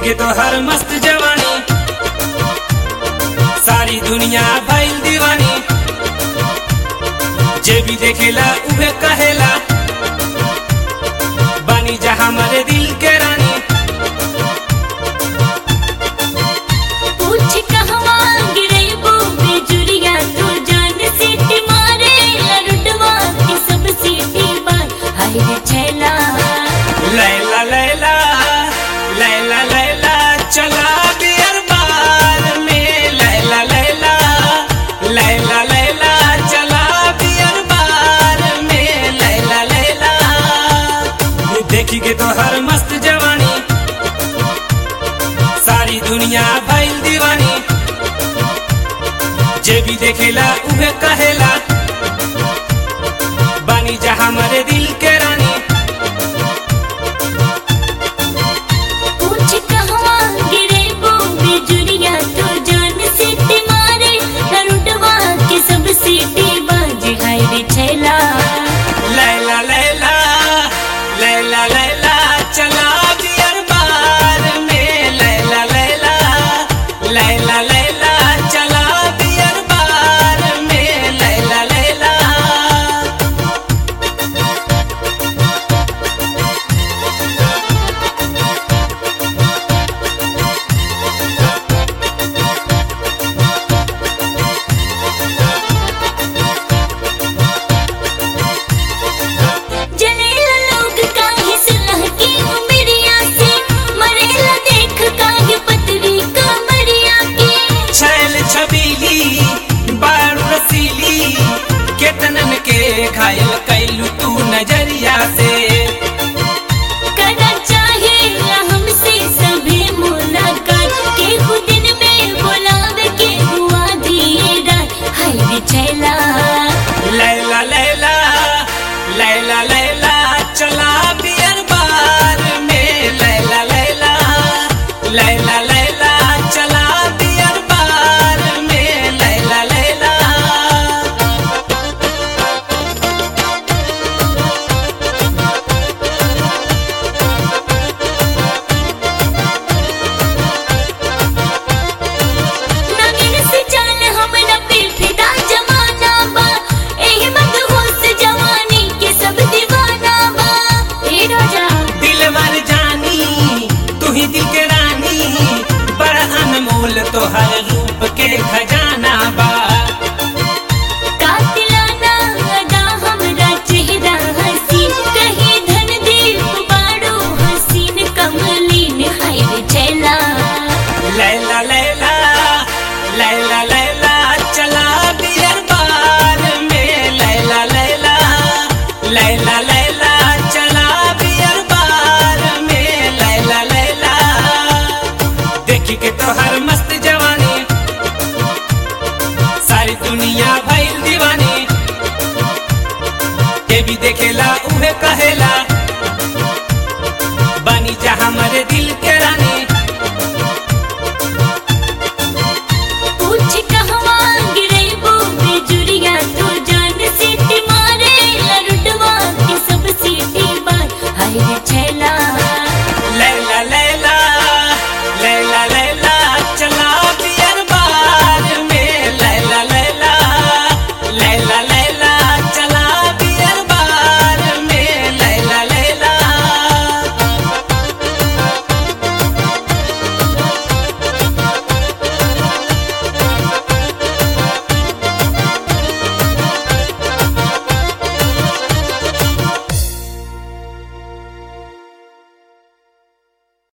के तो हर मस्त जवानी सारी दुनिया भइल दीवानी जे भी देखेला उहे कहेला बानी जहां मरे दिल के रानी पूछ कहवा गिरेबू बेजुरिया तू जान सीटी मारे लरुडवा की सब सीटी बार हाय रे छैला लैला लैला लैला लैला चला बियर बार में लैला लैला लैला लैला चला बियर बार में लैला लैला ये देखी के तो हर मस्त जवानी सारी दुनिया भइल दीवानी जे भी देखेला उहे कहेला बानी जहां मरे दिल के रानी पूछ कहवा गिरेबू बेजुरिया तू जान सीटी मारे लरुडवा की सब सीटी बाज हाय रे छैला लैला लैला लैला लैला चला बियर बार में लैला लैला लैला लैला चला बियर बार में लैला लैला जलेला लोग काहे सुलह की उमरिया से मरेला देख काहे पतरी कमरिया के छैल छबीली बारू रसीली केतनन के घायल कैलू तू नजरिया से करना चाहे हमसे सभी मुलाकात के खुद दिन में बुलावे के हुआ दिए रात हाय रे छैला लैला लैला लैला लैला चला बियर बार में लैला लैला लैला लैला चला बियर बार में लैला लैला नगिन से जान हमरा पे फिदा जमाना बा एही मत होश जवानी के सब दीवाना बा ए राजा दिल मर जानी तू ही दिल के रानी बड़ा अनमोल तो हर रूप के खजाना बा कातिलाना अदा हमरा चेहरा हसीन कहीं धन दीप बाड़ो हसीन कमलीन हाय रे छैला लैला लैला लैला लैला चला बियर बार में लैला लैला लैला लैला चला बियर बार में लैला लैला देखी के तो हर मस्त जवानी सारी दुनिया भइल दीवानी ये भी देखेला उहे कहेला बानी जहां मरे दिल के रानी पूछ कहवा गिरेबू बेजुरिया तू जान सीटी मारे लरुडवा की सब सीटी बार हाय रे छैला